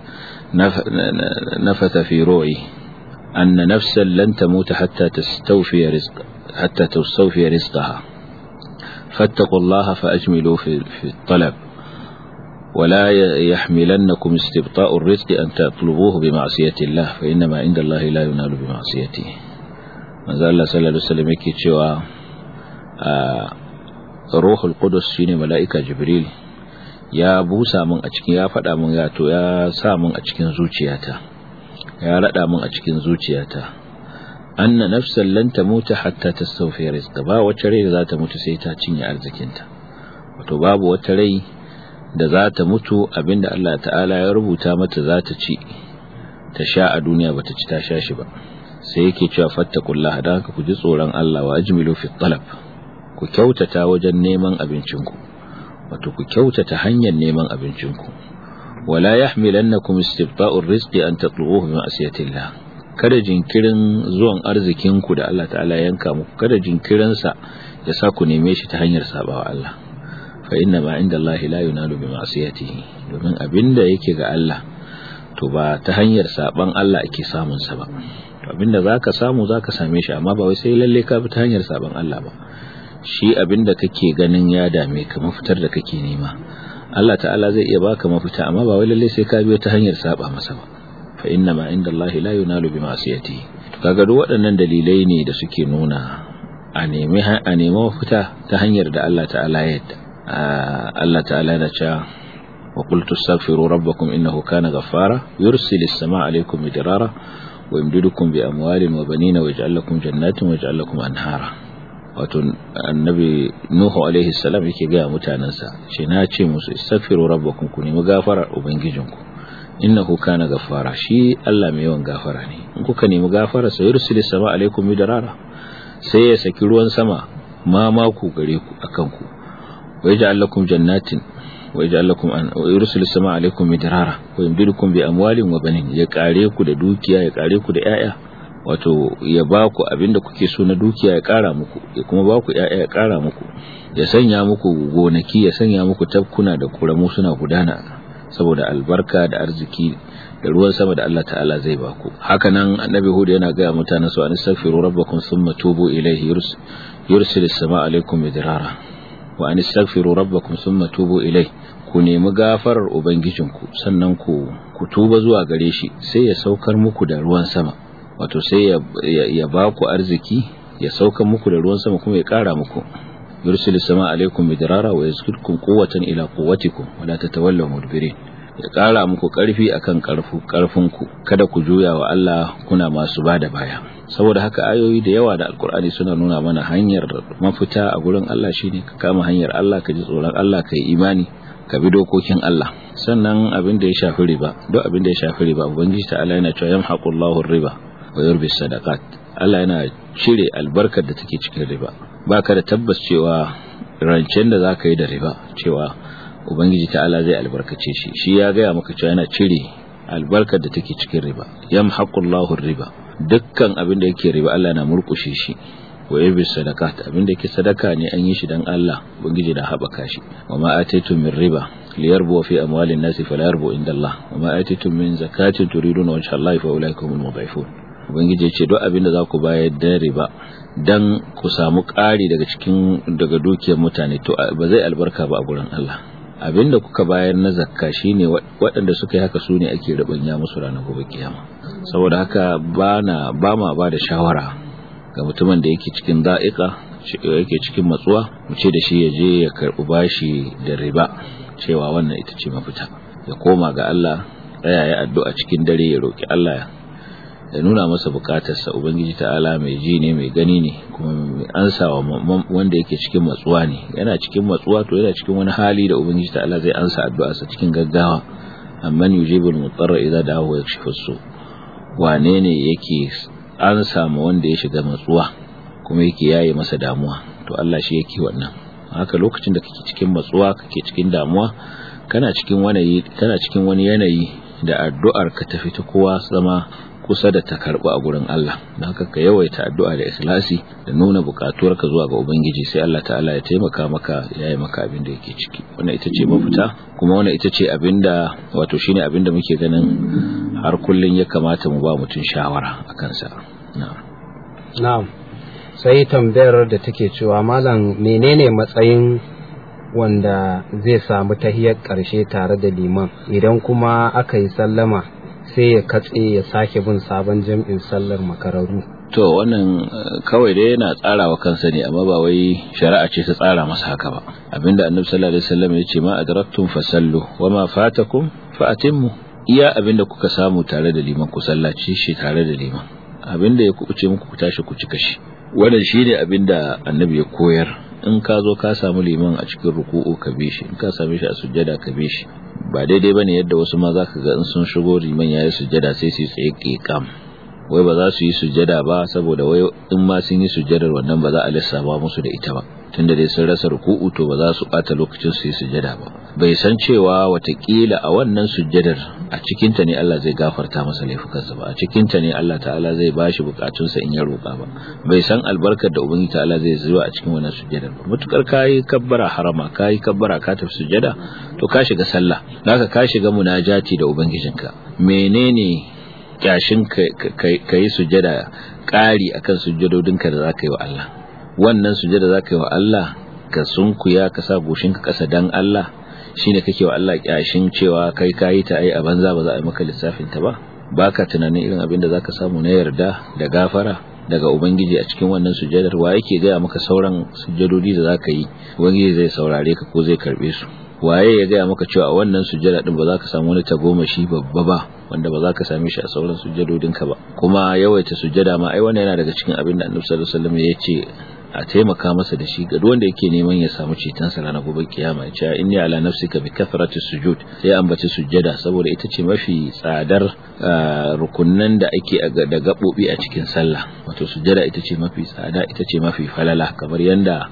nafatha fi ru'i anna nafsan lan tamuta hatta tastawfi rizq hatta tastawfi rizqaha fattaqullaha faajmilu fi fi talab ولا يحملنكم استبطاء الرزق أن تطلبوه بمعصية الله فإنما عند الله لا ينال بمعصيته manzo Allah sallallahu alaihi wasallam yake cewa ruhul qudus shine mala'ika jibril ya busa min a cikin ya faɗa min ya to ya sa min a cikin zuciyata ya rada min a cikin zuciyata anna nafsan lan tamuta hatta tastawfi rizqa ba wata rai da za ta mutu sai ta cinye arzikinta wato babu wata rai da za ta mutu abinda Allah ta'ala ya rubuta mata za ta ci ta sha a duniya bata ci ta sha shi ba sai yake cewa fattakullaha da haka ku ji tsoron Allah wa ajmilu fi talab ku kyautata wajen neman abincinku wato ku kyautata hanyar neman abincinku wala yahmilannakum istibta'ur rizqi an tatlubuhu bi ma'siyatillah kada jinkirin zuwan arzikinku da Allah ta'ala yanka muku kada jinkirin sa ya sa ku neme shi ta hanyar sabawa Allah fa inna ma inda Allah la yunalu bi ma'siyatihi domin abinda yake ga Allah to ba ta hanyar saban Allah ake samun sa ba abinda za ka samu za ka same shi amma ba wai sai lalle ka bi ta hanyar sabon Allah ba shi abinda kake ganin ya dame ka mafitar da kake nema Allah ta'ala zai iya baka mafita amma ba wai lalle sai ka biyo ta hanyar saba masa ba fa inna ma inda Allah la yunalu bi ma'siyati to kaga duk waɗannan dalilai ne da suke nuna a nemi a nemi mafita ta hanyar da Allah ta'ala ya yadda Allah ta'ala yana cewa وقلت استغفروا ربكم إنه كان غفارا يرسل السماء عليكم مدرارا ويمددكم بأموال وبنين ويجعل لكم جنات ويجعل لكم أنهارا wato annabi nuhu alaihi salam yake ga mutanansa shi na ce musu istaghfiru rabbakum ku nemi gafara ubangijinku innahu kana gafara shi Allah mai yawan gafara ne in kuka nemi gafara sai yursilu sama alaikum midrara sai ya saki ruwan sama ma maku gare ku akan ku wa yaj'al lakum jannatin ويجعل لكم أن ويرسل السماء عليكم مدرارا ويمددكم بأموال وبنين ya kare ku da dukiya ya kare ku da yaya wato ya ba ku abinda kuke so na dukiya ya kara muku ya kuma ba ku yaya ya kara muku ya sanya muku gonaki ya sanya muku tabkuna da kuramu suna gudana saboda albarka da arziki da ruwan sama da Allah ta'ala zai baku haka nan annabi hud yana ga mutanen su anistaghfiru rabbakum thumma tubu ilayhi yursilis samaa alaykum midrara wa anistaghfiru rabbakum thumma tubu ilayhi ku nemi gafarar ubangijinku sannan ku ku tuba zuwa gare shi sai ya saukar muku da ruwan sama wato sai ya ya baku arziki ya saukar muku da ruwan sama kuma ya kara muku yursilis samaa alaykum midrara wa yazkidkum quwwatan ila quwwatikum wa la tatawallaw mudbirin ya ƙara muku ƙarfi akan ƙarfinku kada ku juya wa Allah kuna masu bada baya saboda haka ayoyi da yawa da alkur'ani suna nuna mana hanyar mafita a gurin Allah shine ka kama hanyar Allah ka ji tsoron Allah ka yi imani ka bi dokokin Allah sannan abin da ya shafi riba duk abin da ya shafi riba ubangiji ta Allah yana cewa yamhaqullahu riba wa yurbi sadaqat Allah yana cire albarkar da take cikin riba baka da tabbas cewa rancen da zaka yi da riba cewa ubangiji ta'ala zai albarkace shi shi ya gaya maka cewa yana cire albarkar da take cikin riba yamhaqullahu riba dukkan abin da yake riba Allah na murkushe shi wa yabi sadaqat abin da yake sadaka ne an yi shi dan Allah ubangiji da habaka shi wa ma ataitum min riba liyarbu fi amwalin nasi fala yarbu inda Allah wa ma ataitum min zakatin turiduna wajha Allah fa ulaikum almudhifun ubangiji ya ce duk abin da za ku bayar da riba dan ku samu ƙari daga cikin daga dukiyar mutane to ba zai albarka ba a gurin Allah abinda kuka bayar na zakka shine waɗanda suka yi haka su ne ake rubanya musu ranar gobe kiyama saboda haka bana ba ma ba da shawara ga mutumin da yake cikin da'iqa yake cikin matsuwa mu ce da shi ya je ya karɓi bashi da riba cewa wannan ita ce mafita ya koma ga Allah tsaya ya addu'a cikin dare ya roki Allah ya nuna masa bukatarsa ubangiji ta'ala mai ji ne mai gani ne kuma mai ansawa wanda yake cikin matsuwa ne yana cikin matsuwa to yana cikin wani hali da ubangiji ta'ala zai ansa addu'arsa cikin gaggawa amman yujibul mutarra idza da'ahu yakshifu su wane ne yake ansa ma wanda ya shiga matsuwa kuma yake yaye masa damuwa to Allah shi yake wannan haka lokacin da kake cikin matsuwa kake cikin damuwa kana cikin wani kana cikin wani yanayi da addu'ar ka tafi ta kowa zama kusa da ta karɓi a gurin Allah don haka ka yawaita addu'a da ikhlasi da nuna buƙatuwarka zuwa ga Ubangiji sai Allah ta'ala ya taimaka maka ya yi maka abin da yake ciki wannan ita ce mafita kuma wannan ita ce abin da wato shine abin da muke ganin har kullun ya kamata mu ba mutum shawara a kansa na'am sai tambayar da take cewa malam menene matsayin wanda zai samu tahiyar ƙarshe tare da liman idan kuma aka yi sallama sai ya katse ya sake bin sabon jam'in sallar makararu to wannan kawai dai yana tsara wa kansa ne amma ba wai shari'a ce ta tsara masa haka ba abinda annabi sallallahu alaihi wasallam ya ce ma adraktum fasallu wa ma fatakum fa atimmu iya abinda kuka samu tare da liman ku sallaci shi tare da liman abinda ya kuce muku ku tashi ku cika shi wannan shine abinda annabi ya koyar in ka zo ka samu liman a cikin ruku'u ka bi shi in ka same shi a sujjada ka bi shi ba daidai bane yadda wasu ma zaka ga in sun shigo liman yayi sujjada sai su tsaye kekam wai ba za su yi sujjada ba saboda wai in ma sun yi sujjadar wannan ba za a lissafa musu da ita ba tunda dai sun rasa ruku'u to ba za su bata lokacin su yi sujjada ba bai san cewa watakila a wannan sujjadar a cikinta ne Allah zai gafarta masa laifukansa ba a cikinta ne Allah ta'ala zai bashi bukatunsa in ya roƙa ba bai san albarkar da ubangiji ta'ala zai zuwa a cikin wannan sujjadar ba mutukar kayi kabbara harama kayi kabbara ka tafi sujjada to ka shiga sallah zaka ka shiga munajati da ubangijinka menene kyashin ka yi sujjada ƙari akan sujjadodinka da zaka yi wa Allah wannan sujjada zaka yi wa Allah ka sunkuya ka sa goshinka ƙasa dan Allah shine kake wa Allah kyashin cewa kai kayi ta ai a banza ba za a yi maka lissafin ta ba baka tunanin irin abin da zaka samu na yarda da gafara daga ubangiji a cikin wannan sujjadar wa yake gaya maka sauran sujjadodi da zaka yi ubangiji zai saurare ka ko zai karbe su waye ya gaya maka cewa a wannan sujjada din ba za ka samu wani tagomashi babba ba wanda ba za ka same shi a sauran sujjadodinka ba kuma yawaita sujjada ma ai wannan yana daga cikin abin da Annabi sallallahu alaihi wasallam ya ce a taimaka masa da shi ga wanda yake neman ya samu ceton sa ranar gobe kiyama ya ce inni ala nafsika bi kathrati sujud sai ambaci sujjada saboda ita ce mafi tsadar rukunnan da ake da gabobi a cikin sallah wato sujjada ita ce mafi tsada ita ce mafi falala kamar yanda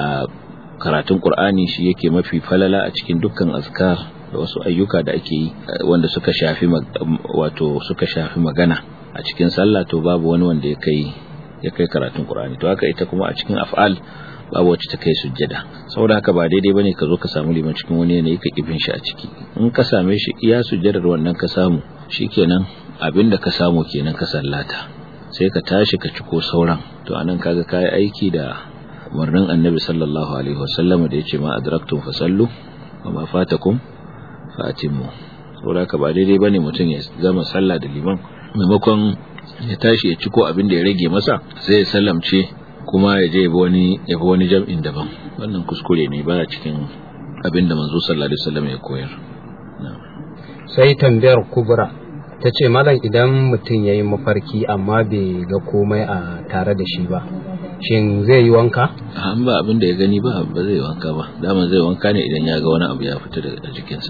karatun qur'ani shi yake mafi falala a cikin dukkan azkar da wasu ayyuka da ake yi wanda suka shafi wato suka shafi magana a cikin sallah to babu wani wanda ya kai ya kai karatun Qur'ani to haka ita kuma a cikin af'al babu wacce ta kai sujjada saboda haka ba daidai bane ka zo ka samu liman cikin wani yanayi ka kibin shi a ciki in ka same shi iya sujjadar wannan ka samu shikenan abinda ka samu kenan ka sallata sai ka tashi ka ciko sauran to anan kaga kai aiki da umarnin annabi sallallahu alaihi wasallam da yace ma adraktum fasallu wa ma fatakum fatimu saboda haka ba daidai bane mutum ya zama sallah da liman maimakon ya tashi ya ciko abin da ya rage masa sai ya sallamce kuma ya je wani ya bi wani jam'in daban wannan kuskure ne baya cikin abin da manzo sallallahu alaihi wasallam ya koyar sai tambayar kubra ta ce malam idan mutum ya yi mafarki amma bai ga komai a tare da shi ba shin zai yi wanka an ba abin da ya gani ba ba zai wanka ba dama zai wanka ne idan ya ga wani abu ya fita daga jikinsa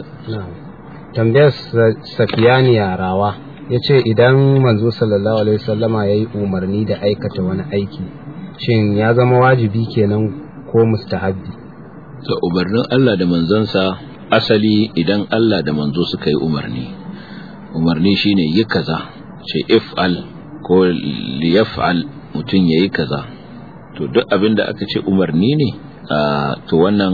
tambayar safiyani yarawa ya ce idan manzo sallallahu alaihi wasallama ya yi umarni da aikata wani aiki shin ya zama wajibi kenan ko mustahabbi to umarnin Allah da manzansa asali idan Allah da manzo suka yi umarni umarni shine yi kaza ce if'al ko liyaf'al mutum yayi kaza to duk abin da aka ce umarni ne to wannan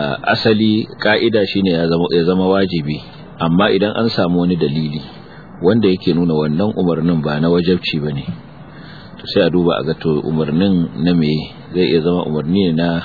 asali ka'ida shine ya zama ya zama wajibi amma idan an samu wani dalili wanda yake nuna wannan umarnin ba na wajabci bane to sai a duba a ga to umarnin na me zai iya zama umarni ne na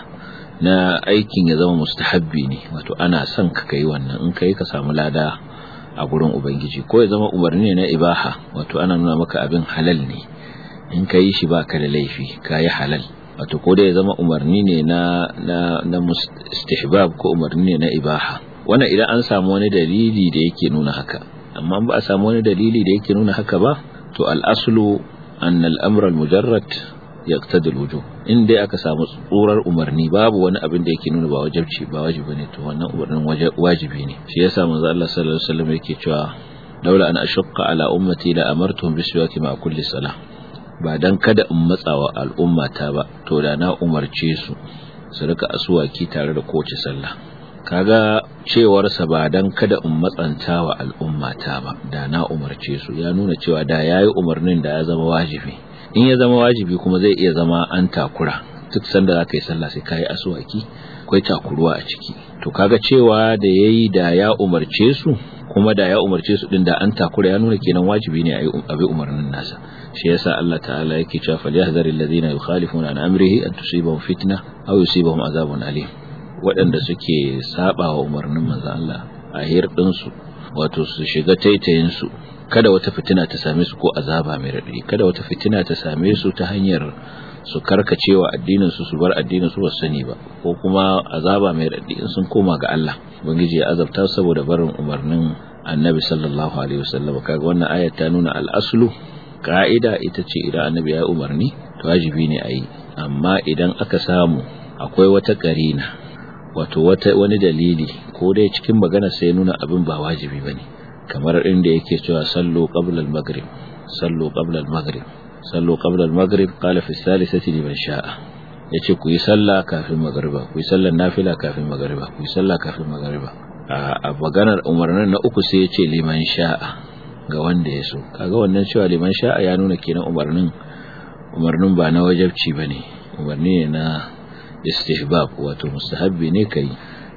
na aikin ya zama mustahabbi ne wato ana son ka kai wannan in kai ka samu lada a gurin ubangiji ko ya zama umarni ne na ibaha wato ana nuna maka abin halal ne in ka yi shi ba ka da laifi ka yi halal wato ko da ya zama umarni ne na na na istihbab ko umarni ne na ibaha wannan idan an samu wani dalili da yake nuna haka amma ba a samu wani dalili da yake nuna haka ba to al-aslu an al-amr al-mujarrad yaqtadi al-wujub in dai aka samu tsurar umarni babu wani abin da yake nuna ba wajibci ba wajibi ne to wannan umarnin wajibi ne shi yasa manzo Allah sallallahu alaihi wasallam yake cewa laula an ashqa ala ummati la amartuhum biswaki ma kulli salah ba dan kada in matsawa al'ummata ba to da na umarce su su rika asuwaki tare da kowace sallah kaga cewarsa ba dan kada in matsanta wa al'ummata ba da na umarce su ya nuna cewa da yayi umarnin da ya zama wajibi in ya zama wajibi kuma zai iya zama an takura duk sanda zaka yi sallah sai kai asuwaki akwai takuruwa a ciki to kaga cewa da yayi da ya umarce su kuma da ya umarce su din da an takura ya nuna kenan wajibi ne a bi umarnin nasa shi yasa Allah ta'ala yake cewa falyahzaril ladina yukhalifuna an amrihi an tusibahum fitna aw yusibahum azabun alim waɗanda suke saba wa umarnin manzo Allah a hirɗin su wato su shiga taitayin su kada wata fitina ta same su ko azaba mai raɗaɗi kada wata fitina ta same su ta hanyar su karkacewa addinin su su bar addinin su ba sani ba ko kuma azaba mai raɗaɗi in sun koma ga Allah ubangiji ya azabta saboda barin umarnin annabi sallallahu alaihi wasallam kaga wannan ayat ta nuna al-aslu ka'ida ita ce idan annabi ya umarni to wajibi ne a yi amma idan aka samu akwai wata karina wato wata wani dalili ko dai cikin magana sai nuna abin ba wajibi bane kamar inda yake cewa sallu qabla al-maghrib sallu qabla al-maghrib sallu qabla al-maghrib qala fi salisati liman sha'a yace ku yi sallah kafin magriba ku yi sallar nafila kafin magriba ku yi sallah kafin magriba a maganar umarnin na uku sai yace liman sha'a ga wanda ya so kaga wannan cewa liman sha'a ya nuna kenan umarnin umarnin ba na wajabci bane umarni ne na istihbab wato mustahabbi ne kai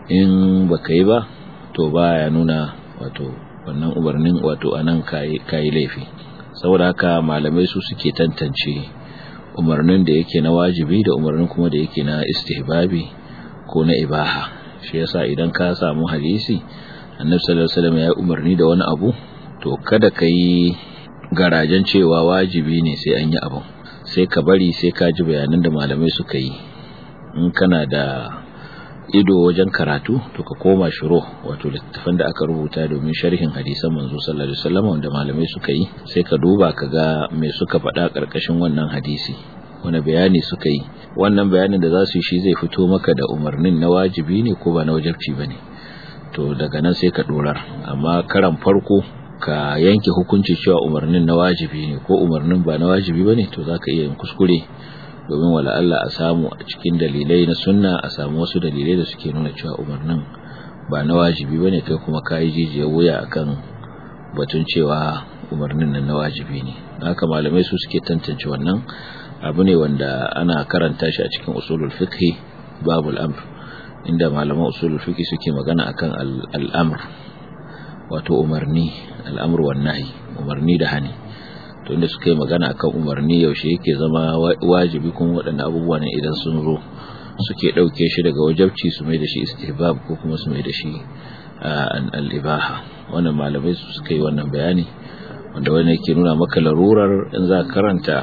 in baka yi ba to baya nuna wato wannan umarnin wato anan kai kai laifi saboda haka malamai su suke tantance umarnin da yake na wajibi da umarnin kuma da yake na istihbabi ko na ibaha shi yasa idan ka samu hadisi annabi sallallahu alaihi wasallam ya umarni da wani abu to kada ka yi garajen cewa wajibi ne sai an yi abin sai ka bari sai ka ji bayanan da malamai suka yi in kana da ido wajen karatu to ka koma shiro wato littattafan da aka rubuta domin sharhin hadisan manzo sallallahu alaihi wasallam wanda malamai suka yi sai ka duba ka ga me suka faɗa ƙarƙashin wannan hadisi wani bayani suka yi wannan bayanin da za su yi shi zai fito maka da umarnin na wajibi ne ko ba na wajibci ba ne to daga nan sai ka dorar amma karan farko ka yanke hukunci cewa umarnin na wajibi ne ko umarnin ba na wajibi ba ne to za ka iya yin kuskure domin wala Allah a samu a cikin dalilai na sunna a samu wasu dalilai da suke nuna cewa umarnin ba na wajibi ba ne kai kuma ka yi jijiyar wuya akan batun cewa umarnin nan na wajibi ne haka malamai su suke tantance wannan abu ne wanda ana karanta shi a cikin usulul fiqh babul amr inda malaman usul fiqh suke magana akan al'amr wato umarni al'amr wan nahi umarni da hani to inda suka yi magana akan umarni yaushe yake zama wajibi kuma waɗannan abubuwa ne idan sun zo suke ɗauke shi daga wajabci su mai da shi istihbab ko kuma su mai da shi al-ibaha wannan malamai su suka yi wannan bayani wanda wani yake nuna maka larurar in za ka karanta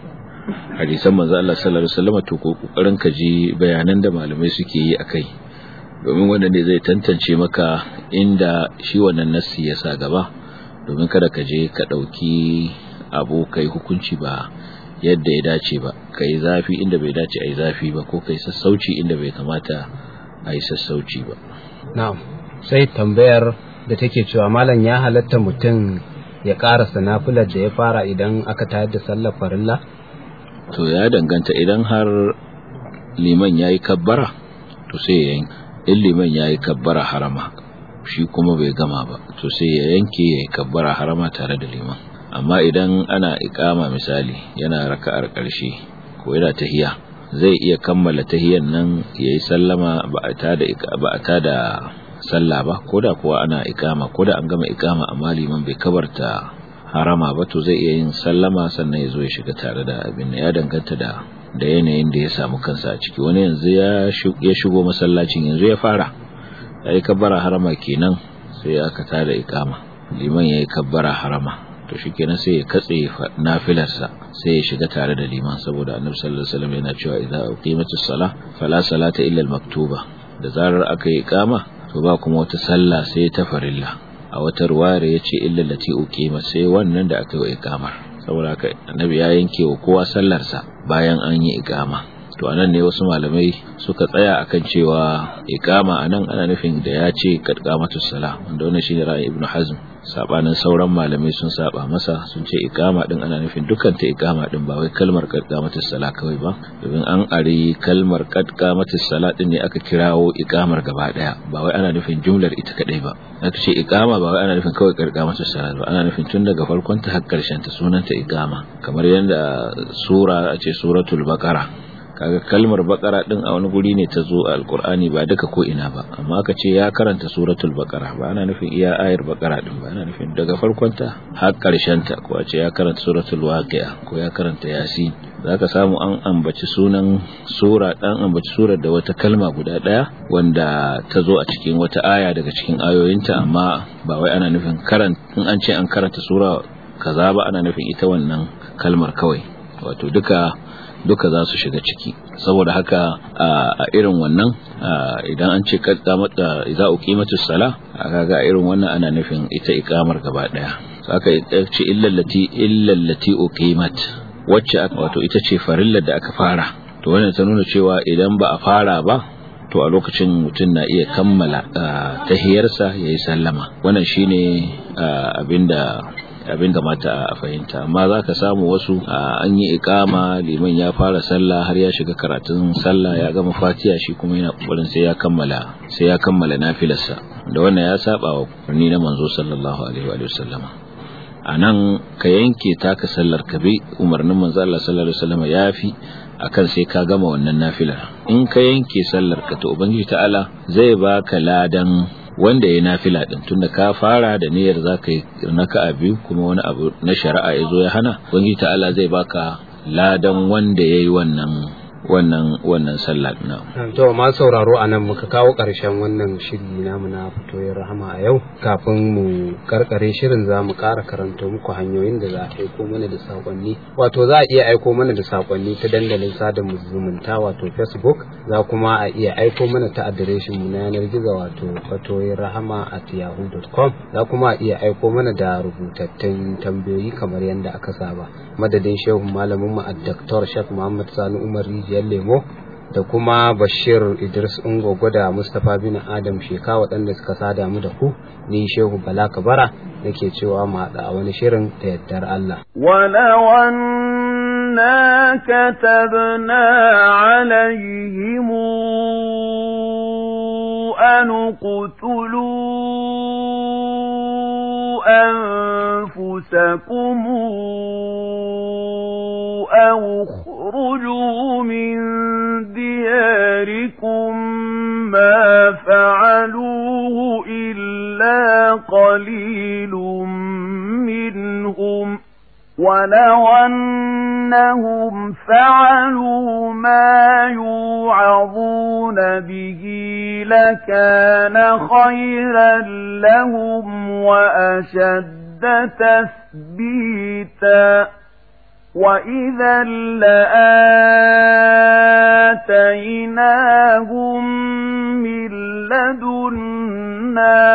hadisan manzo Allah sallallahu alaihi wasallam to ko kokarin ka ji bayanan da malamai suke yi akai domin wanda ne zai tantance maka inda shi wannan nassi ya sa gaba domin kada ka je ka dauki abu kai hukunci ba yadda ya dace ba kai zafi inda bai dace ai zafi ba ko kai sassauci inda bai kamata ai sassauci ba na'am sai tambayar da take cewa malam ya halatta mutum ya karasa nafilar da ya fara idan aka tayar da sallar farilla to ya danganta idan har liman yayi kabbara to sai ya in liman yayi kabbara harama shi kuma bai gama ba to sai ya yanke yayi kabbara harama tare da liman amma idan ana ikama misali yana raka'ar ƙarshe ko yana tahiya zai iya kammala tahiyan nan yayi sallama ba a tada ba a tada sallah ba koda kuwa ana ikama koda an gama ikama amma liman bai kabarta harama ba to zai iya yin sallama sannan ya zo ya shiga tare da abin ya danganta da da yanayin da ya samu kansa a ciki wani yanzu ya shigo masallacin yanzu ya fara ya yi kabbara harama kenan sai aka tada ikama liman ya yi kabbara harama to shi kenan sai ya katse nafilarsa sai ya shiga tare da liman saboda annabi sallallahu alaihi wasallam yana cewa idza uqimatus salah fala salata illa al-maktuba da zarar aka yi ikama to ba kuma wata sallah sai ta farilla a wata ruwayar yace illa lati uqima sai wannan da aka yi ikamar saboda haka annabi ya yanke wa kowa sallarsa bayan an yi ikama to anan ne wasu malamai suka tsaya akan cewa ikama anan ana nufin da ya ce qadqamatus sala wanda wannan shine ra'ayin ibnu hazm sabanin sauran malamai sun saba masa sun ce ikama din ana nufin dukkan ta ikama din ba wai kalmar qadqamatus sala kawai ba domin an ari kalmar qadqamatus sala din ne aka kirawo ikamar gaba daya ba wai ana nufin jumlar ita kadai ba aka ce ikama ba wai ana nufin kawai qadqamatus sala ba ana nufin tun daga farkon ta har karshen ta sunanta ikama kamar yadda sura a ce suratul baqara kaga kalmar bakara din a wani guri ne ta zo a alkur'ani ba duka ko ina ba amma aka ce ya karanta suratul bakara ba ana nufin iya ayar bakara din ba ana nufin daga farkon ta har karshen ta ko a ce ya karanta suratul waqi'a ko ya karanta yasin zaka samu an ambaci sunan sura dan ambaci surar da wata kalma guda daya wanda ta zo a cikin wata aya daga cikin ayoyinta amma ba wai ana nufin karanta in an ce an karanta sura kaza ba ana nufin ita wannan kalmar kawai wato duka duka za su shiga ciki saboda haka a irin wannan idan an ce kaddamata idza uqimatus sala kaga irin wannan ana nufin ita ikamar gaba daya saka ce illallati illallati uqimat wacce wato ita ce farillar da aka fara to wannan ta nuna cewa idan ba a fara ba to a lokacin mutum na iya kammala tahiyarsa yayi sallama wannan shine abinda abin da mata a fahimta amma za ka samu wasu an yi ikama liman ya fara sallah har ya shiga karatun sallah ya gama fatiya shi kuma yana kokarin sai ya kammala sai ya kammala nafilarsa da wannan ya saba wa kurni na manzo sallallahu alaihi wa sallama a nan ka yanke taka sallar ka bi umarnin manzo Allah sallallahu alaihi wa sallama ya fi akan sai ka gama wannan nafilar in ka yanke sallar ka to ubangiji ta'ala zai baka ladan wanda ya nafila din tunda ka fara da niyyar zaka yi naka biyu kuma wani abu na shari'a ya zo ya hana ubangiji ta'ala zai baka ladan wanda yayi wannan wannan wannan sallah na to ma sauraro anan muka kawo ƙarshen wannan shiri namu na fitoyin rahama a yau kafin mu karkare shirin za mu ƙara karanta muku hanyoyin da za a aiko mana da sakonni wato za a iya aiko mana da sakonni ta dandalin sada zumunta wato facebook za kuma a iya aiko mana ta adireshin mu na yanar gizo wato fatoyin rahama at yahoo.com za kuma a iya aiko mana da rubutattun tambayoyi kamar yadda aka saba madadin shehu malamin mu a Dr. Sheikh Muhammad Sani Umar Rijiyar Lemo da kuma Bashir Idris Ungogo da Mustapha bin Adam Sheka waɗanda suka sada mu da ku ni Shehu Bala Kabara nake cewa mu haɗa a wani shirin da yardar Allah. ولو أنا كتبنا عليهم أن اقتلوا أنفسكم أو اخرجوا من دياركم قليل منهم ولو أنهم فعلوا ما يوعظون به لكان خيرا لهم وأشد تثبيتا وإذا لآتيناهم من لدنا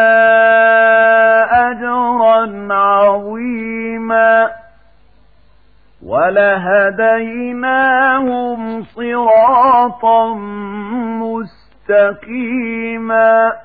أجرا عظيما ولهديناهم صراطا مستقيما